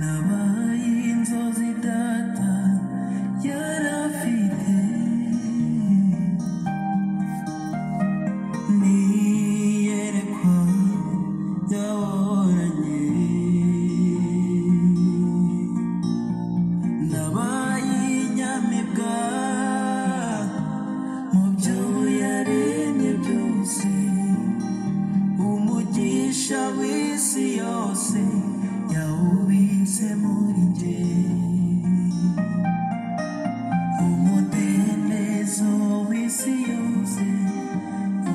nabaye inzozi data yari afite n'iyerekwa yaboranye ndabaye inyamibwa mu byo yaremye byose umugisha w'isi yose yawubitse muri njye umudendezo w'isi yose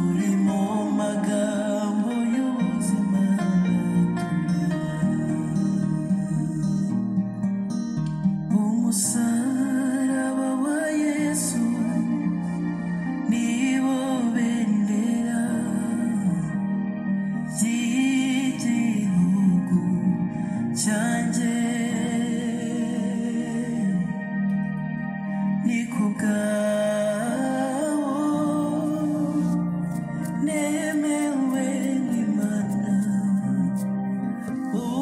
uri mu magambo y'ubuzima umusaraba wa yesu nibo bendera ry'igihugu cyanjye ni ku bwawo nemewe n'imana umuraganwa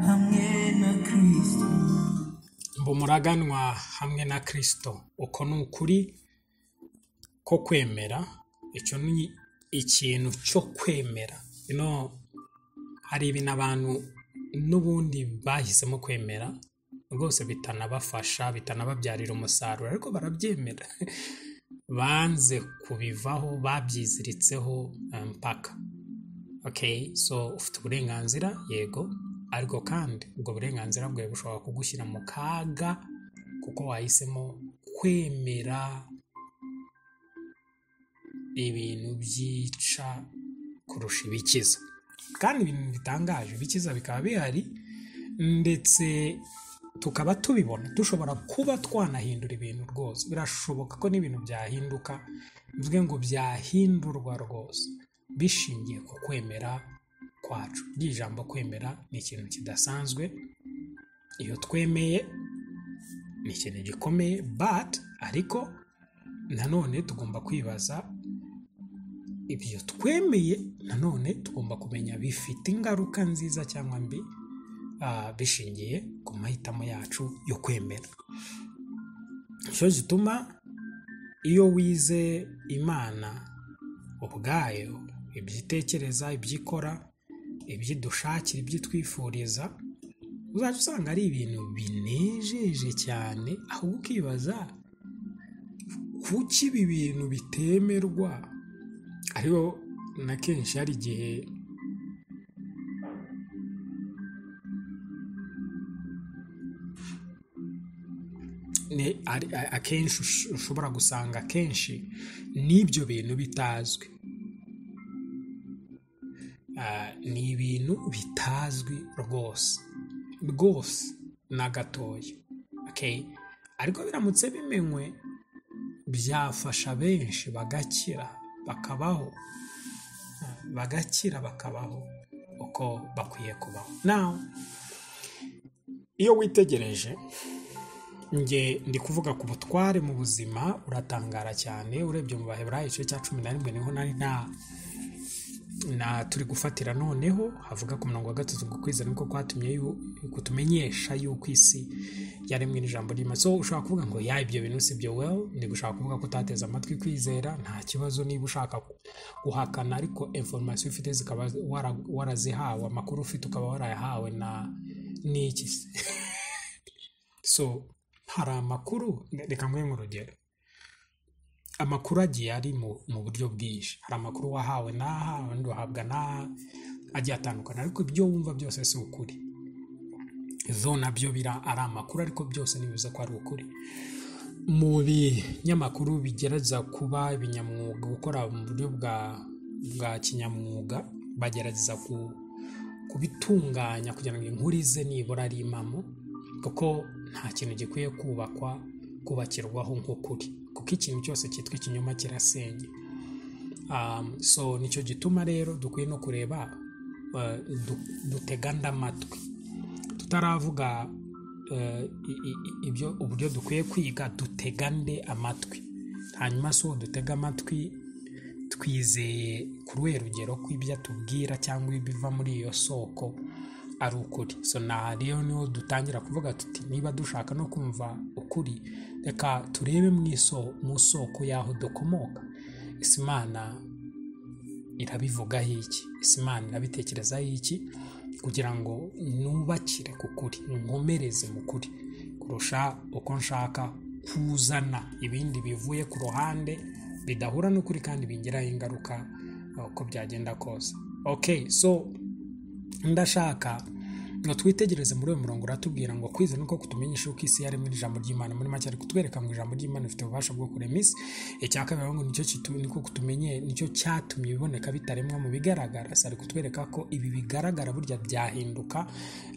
hamwe na kirisito ngo muraganwa hamwe na kirisito uko ni ukuri ko kwemera icyo ni ikintu cyo kwemera ino hari ibintu abantu n'ubundi bahisemo kwemera rwose bitanabafasha bitanababyarira umusaruro ariko barabyemera banze kubivaho babyiziritseho eh, mpaka okay so ufite uburenganzira yego ariko kandi ubwo burenganzira bwawe bushobora kugushyira mu kaga kuko wahisemo kwemera ibintu byica kurusha ibikiza kandi ibintu bitangaje ibikiza bikaba bihari ndetse tukaba tubibona dushobora kuba twanahindura ibintu rwose birashoboka ko n'ibintu byahinduka bivuge ngo byahindurwa rwose bishingiye ku kwemera kwacu iryo jambo kwemera ni ikintu kidasanzwe iyo twemeye ni ikintu gikomeye but ariko nanone tugomba kwibaza ibyo twemeye nanone tugomba kumenya bifite ingaruka nziza cyangwa mbi ah, bishingiye ku mahitamo yacu yo kwemera nicyo gituma iyo wize imana ubwayo ibyo itekereza ibyo ikora ibyo idushakira ibyo itwifuriza uzajya usanga ari ibintu binejeje cyane ahubwo ukibaza kuki ibi bintu bitemerwa ariho na kenshi hari igihe ni- ari- a- akenshi ush- ushobora gusanga akenshi n'ibyo bintu bitazwi Ah, ni ibintu bitazwi rwose rwose na gatoya okay? ariko biramutse bimenywe byafasha benshi bagakira bakabaho bagakira bakabaho uko bakwiye kubaho nawe iyo witegereje njye ndi kuvuga ku butware mu buzima uratangara cyane urebye mu baheburayo igice cya cumi na rimwe niho nari na na turi gufatira noneho havuga ku murongo wa gatatu ngo kwizera niko kwatumye yu- kutumenyesha yuko isi yaremwe n'ijambo ry'imana so ushobora kuvuga ngo ya ibyo bintu si byo well ndi gushaka kuvuga ko utateze amatwi kwizera nta kibazo niba ushaka gu- guhakana ariko information ufite zikaba wara- warazihawe amakuru ufite ukaba warayahawe na n'iki se so hari amakuru reka nguhe nk'urugero amakuru agiye ari mu mu buryo bwinshi hari amakuru wahawe n'aha abandi wahabwa n'aha agiye atandukana ariko ibyo wumva byose si ukuri zo nabyo bira ari amakuru ariko byose ntibivuze ko ari ukuri mu binyamakuru bigerageza kuba ibinyamwuga gukora mu buryo bwa bwa kinyamwuga bagerageza ku, kubitunganya kugira ngo inkuru ize nibura ari impamo kuko nta kintu gikwiye kubakwa kubakirwaho nk'ukuri kuko ikintu cyose cyitwa ikinyoma kirasenya um, so nicyo gituma rero dukwiye no kureba uh, du- dutega andi amatwi tutaravuga uh, i- i- ibyo uburyo dukwiye kwiga dutegande amatwi hanyuma si uwo dutega amatwi twizeye ku ruhe rugero kw'ibyo atubwira cyangwa ibiva muri iyo soko ari ukuri so na rero niho dutangira kuvuga tuti niba dushaka no kumva ukuri reka turebe mu iso- mu soko y'aho dukomoka ese imana irabivugaho iki ese imana irabitekerezaho iki kugira ngo nubakire ku kuri nkomereze mu kuri kurusha uko nshaka kuzana ibindi bivuye ku ruhande bidahura n'ukuri kandi bingiraho ingaruka eh, uko byagenda kose okay so ndashaka ngo twitegereze muri uyu murongo uratubwira ngo kwizera nuko kutumenyesha uko isi yaremwe n'ijambo ry'imana muri make ari kutwereka ngo ijambo ry'imana rifite ububasha bwo kurema isi icya kabiri aravuga ngo nicyo kitu- niko kutumenye nicyo cyatumye ibiboneka bitaremwa mu bigaragara si ari kutwereka ko ibi bigaragara burya byahinduka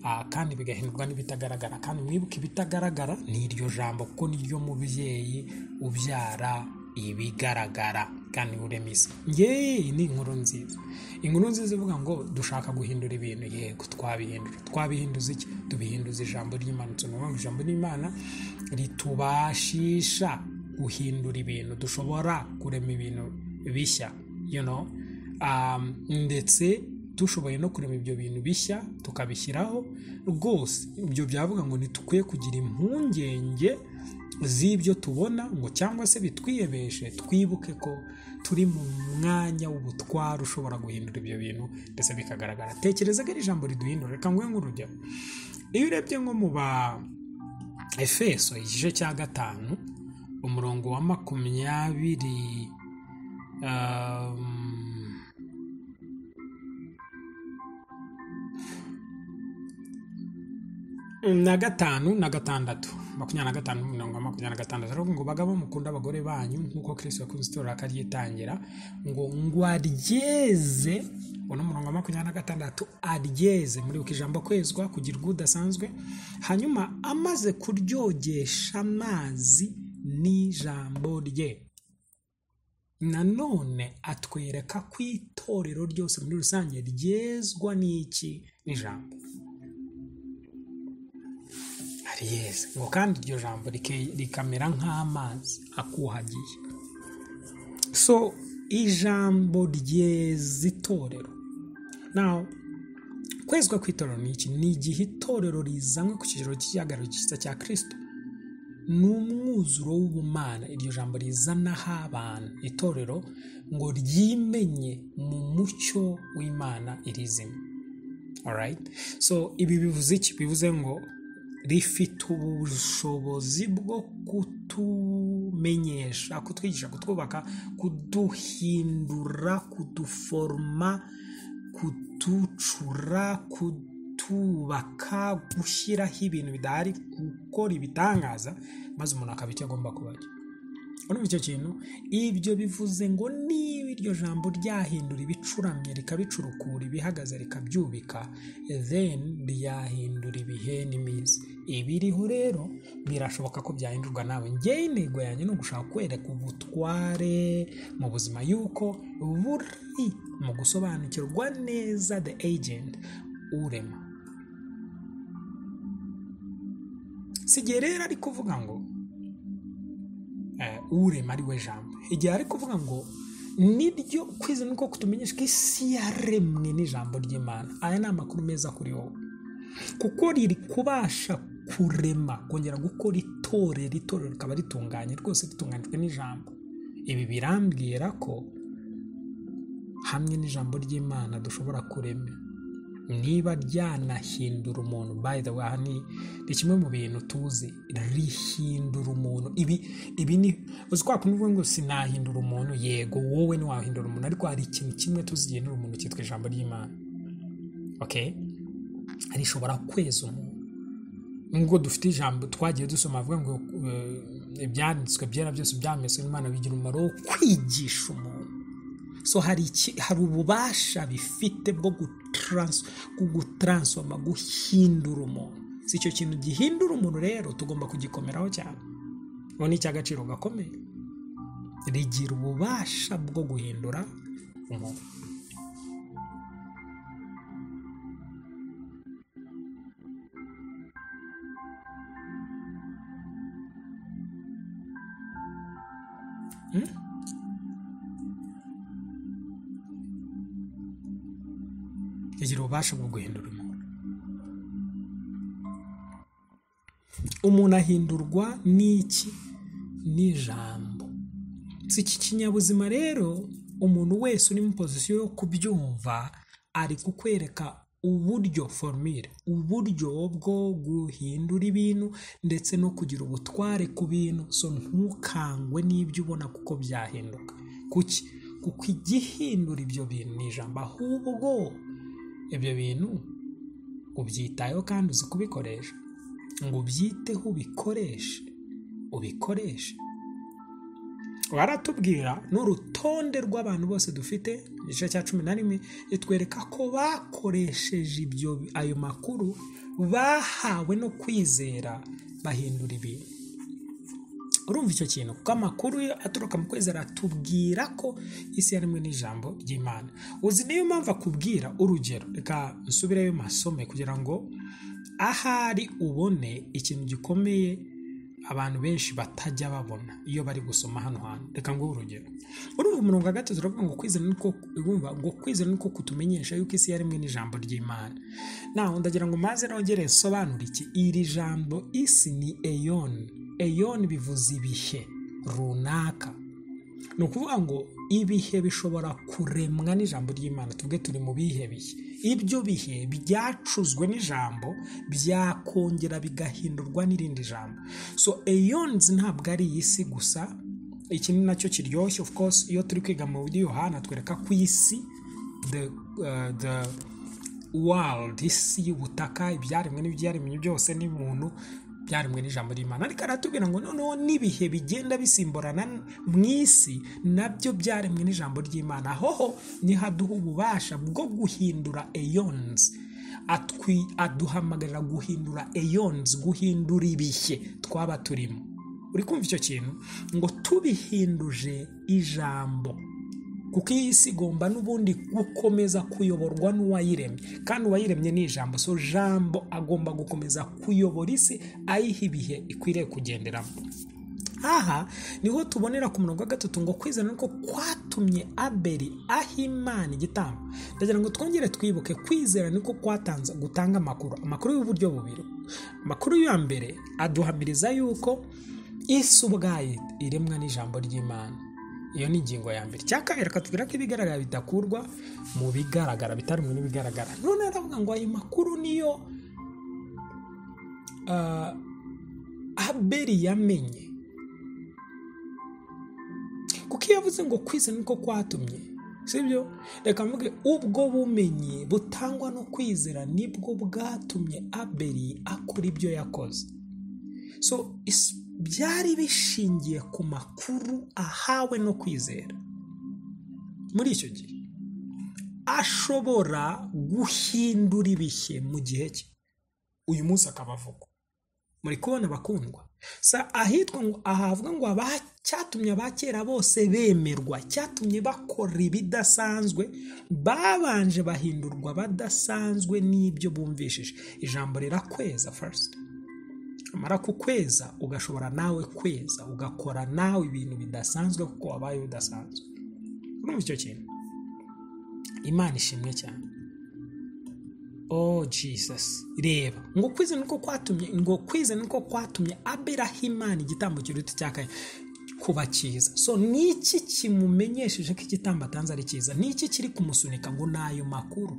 ah, kandi bigahindurwa n'ibitagaragara kandi mwibuke ibitagaragara ni iryo jambo kuko niryo mubyeyi ubyara ibigaragara kandi urema isi ngewe ni inkuru nziza inkuru nziza ivuga ngo dushaka guhindura ibintu yego twabihindura twabihinduza iki tubihinduza ijambo ry'imana ni ukuvuga ngo ijambo ry'imana ritubashisha guhindura ibintu dushobora kurema ibintu bishya you know? um, ndetse dushoboye no kurema ibyo bintu bishya tukabishyiraho rwose ibyo byavuga ngo ntitukwiye kugira impungenge z'ibyo tubona ngo cyangwa se bitwiyebeshe twibuke ko turi mu mwanya w'ubutware ushobora guhindura ibyo bintu ndetse bikagaragara tekereza ko ari ijambo riduhindura reka nguhe nk'urugero iyo urebye nko mu ba efeso igice cya gatanu umurongo wa makumyabiri um, na gatanu na gatandatu makumyabiri na gatanu mirongo makumyabiri na gatandatu aravuga ngo bagabo mukunda abagore banyu nk'uko kirisito yakunze itorero akaryitangira ngo ngo aryeze uno murongo wa makumyabiri na gatandatu aryeze muri uko ijambo kwezwa kugirwa udasanzwe hanyuma amaze kuryogesha amazi n'ijambo rye nanone atwereka ko itorero ryose muri rusange ryezwa n'iki n'ijambo ariyeze ngo kandi iryo jambo rike- rikamera nk'amazi akuhagiye so ijambo ryeza itorero nawe kwezwa kw'itorero ni iki ni igihe itorero rizanywe ku kigero cy'igihagararo cyiza cya kirisito ni umwuzuro w'ubumana iryo jambo rizanaho abantu itorero ngo ryimenye mu mucyo w'imana irizima alright so ibi bivuze iki bivuze ngo rifite ubushobozi bwo kutumenyesha kutwigisha kutwubaka kuduhindura kuduforoma kuducura kutubaka gushyiraho ibintu bidahari gukora ibitangaza maze umuntu akaba icyo agomba kuba cyo urumva icyo kintu ibyo bivuze ngo niba iryo jambo ryahindura ibicuramye rikabicurukura ibihagaze rikabyubika then ryahindura ibihe n'iminsi ibiriho rero birashoboka ko byahindurwa nawe ngewe intego yanjye ni ugushaka kwereka ubutware mu buzima yuko buri mu gusobanukirwa neza the agent urema si igihe rero ari kuvuga ngo eh, urema ari we jambo igihe ari kuvuga ngo niryo kwiza nuko kutumenyesha ko isi yaremwe n'ijambo ry'imana aya ni amakuru meza kuri wowe kuko riri kubasha kurema kongera gukora itorero itorero rikaba ritunganye rwose ritunganijwe n'ijambo ibi birambwira ko hamwe n'ijambo ry'imana dushobora kurema niba ryanahindura umuntu by the way aha ni ni kimwe mu bintu tuzi rihindura umuntu ibi ibi ni uzi kwa kuntu uvuga ngo sinahindura umuntu yego wowe ntiwahindura umuntu ariko hari ikintu kimwe tuzi gihinura umuntu cyitwa ijambo ry'imana okay rishobora kweza umuntu nubwo dufite ijambo twagiye dusoma avuga ngo eh, ibyanditswe byera byose byameswe n'imana bigira umumaro wo kwigisha umuntu so hari iki hari ububasha bifite bwo gutrans- bwo gutaransifoma guhindura umuntu si icyo kintu gihindura umuntu rero tugomba kugikomeraho cyane ubu ni icy'agaciro gakomeye rigira ububasha bwo guhindura umuntu rigira ububasha bwo guhindura umuntu umuntu ahindurwa n'iki n'ijambo si iki kinyabuzima rero umuntu wese uri mu pozisiyo yo kubyumva ari kukwereka uburyo formire uburyo bwo guhindura ibintu ndetse no kugira ubutware ku bintu so ntukangwe n'ibyo ubona kuko byahinduka kuki kuko igihindura ibyo bintu ni ijambo ahubwo ibyo bintu ubyitayeho kandi uzi kubikoresha ngo ubyiteho ubikoreshe ubikoreshe baratubwira n'urutonde rw'abantu bose dufite igice cya cumi na rimwe itwereka ko bakoresheje ibyo ayo makuru bahawe no kwizera bahindura ibintu urumva icyo kintu kuko amakuru yo aturuka mu kwizera atubwira ko isi yaremwe n'ijambo ry'imana uzi niyo mpamvu akubwira urugero reka nsubireyo masome kugira ngo ahari ubone ikintu gikomeye abantu benshi batajya babona iyo bari gusoma hano hantu reka nguhe urugero urumva umurongo wa gatatu uravuga ngo kwizera ni ko urumva ngo kwizera ni ko kutumenyesha yuko isi yaremwe n'ijambo ry'imana naho ndagira ngo maze nongere nsobanure iki iri jambo isi ni eyoni eyoni bivuze ibihe runaka ni ukuvuga ngo ibihe bishobora kuremwa n'ijambo ry'imana tubwe turi mu bihe bihe ibyo bihe byacuzwe n'ijambo byakongera bigahindurwa n'irindi jambo so eyonzi ntabwo ari iyi si gusa iki ni nacyo kiryoshye of course iyo turi kwiga mu buryo yohana twereka ku isi the, uh, the world isi y'ubutaka ibyaremwe n'ibyaremwe byose n'umuntu byaremwe n'ijambo ry'imana ariko aratubwira ngo noneho n'ibihe bigenda bisimburana mu isi nabyo byaremwe n'ijambo ry'imana hoho niho aduha ububasha bwo guhindura eyonzi aduhamagarira guhindura eyonzi guhindura ibihe twaba turimo uri kumva icyo kintu ngo tubihinduje ijambo kuko iyi si igomba n'ubundi gukomeza kuyoborwa n'uwayiremye kandi uwayiremye ni ijambo so jambo agomba gukomeza kuyobora isi ayiha ibihe ikwiriye kugenderamo aha niho tubonera ku murongo wa gatatu ngo kwizera nuko kwatumye aberi aho imana igitambo ndagira ngo twongere twibuke kwizera niko kwatanze gutanga amakuru amakuru y'uburyo bubiri amakuru ya mbere aduhamiriza yuko isi ubwayo iremwa n'ijambo ry'imana iyo ni ingingo ya mbere cya kabiri akatubwira ko ibigaragara bidakurwa mu bigaragara bitari mu n'ibigaragara none aravuga ngo ayo makuru niyo aberi yamenye kuko iyo yavuze ngo kwizera niko kwatumye sibyo reka mvuge ubwo bumenyi butangwa no kwizera nibwo bwatumye aberi akora ibyo yakoze so byari bishingiye ku makuru ahawe no kwizera muri icyo gihe ashobora guhindura ibihe mu gihe cye uyu munsi akaba avugwa muri kubona bakundwa ahitwa ngo ahavuga ngo cyatumye abakera bose bemerwa cyatumye bakora ibidasanzwe babanje bahindurwa badasanzwe n'ibyo bumvishije ijambo rirakweza farisite amara kukweza ugashobora nawe kweza ugakora nawe ibintu bidasanzwe kuko wabaye udasanzwe urumva icyo kintu imana ishimwe cyane oh jesus reba ngo kwize niko kwatumye ngo kwize niko kwatumye aberaho imana igitambo kiruta icyakaye kuba cyiza so niki kimumenyesheje ko igitambo atanze ari cyiza niki kiri kumusunika ngo ni ayo makuru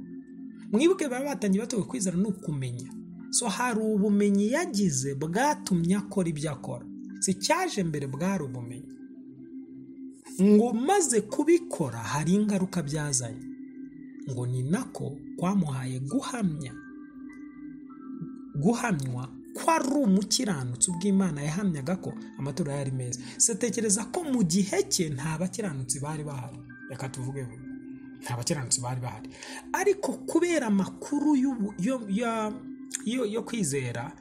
mwibuke baba batangiye batowe kwizera ni ukumenya so hari ubumenyi yagize bwatumye akora ibyo akora si cyaje mbere bwari ubumenyi ngo maze kubikora hari ingaruka byazanye ngo ni nako kwamuhaye guhamya guhamywa ko ari umukiranutsi ubw'imana yahamyaga ko amatora yari meza sitekereza ko mu gihe cye nta bakiranutsi bari bahari reka tuvuge vuba nta bakiranutsi bari bahari ariko kubera amakuru ya yo kwizera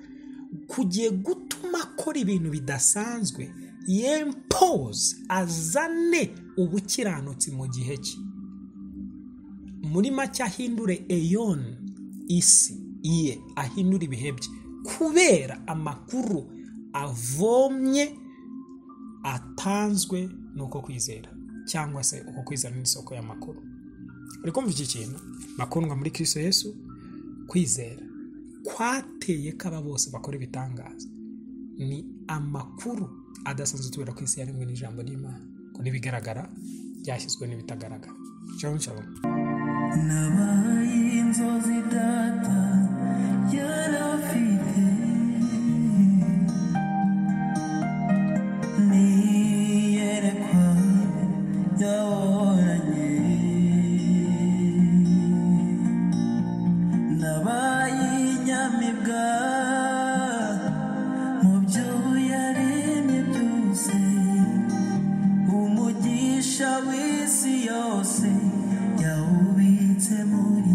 kugiye gutuma akora ibintu bidasanzwe yempoze azane ubukiranutsi mu gihe cye muri make ahindure eyoni isi iye ahindura ibihe bye kubera amakuru avomye atanzwe n'uko kwizera cyangwa se uko kwizera n'isoko y'amakuru uri kumva iki kintu bakundwa muri Kristo Yesu kwizera kwateye ko aba bose bakora ibitangaza ni amakuru adasanzwe tubera ku isi yaremwe n'ijambo ry'imana ngo n'ibigaragara byashyizwe n'ibitagaragara cyangwa cyangwa nabaye inzozi data yarafite niyerekwa yaboranye nabaye inyamibwa mu byo yaremye byose umugisha w'isi yose yawubitse muri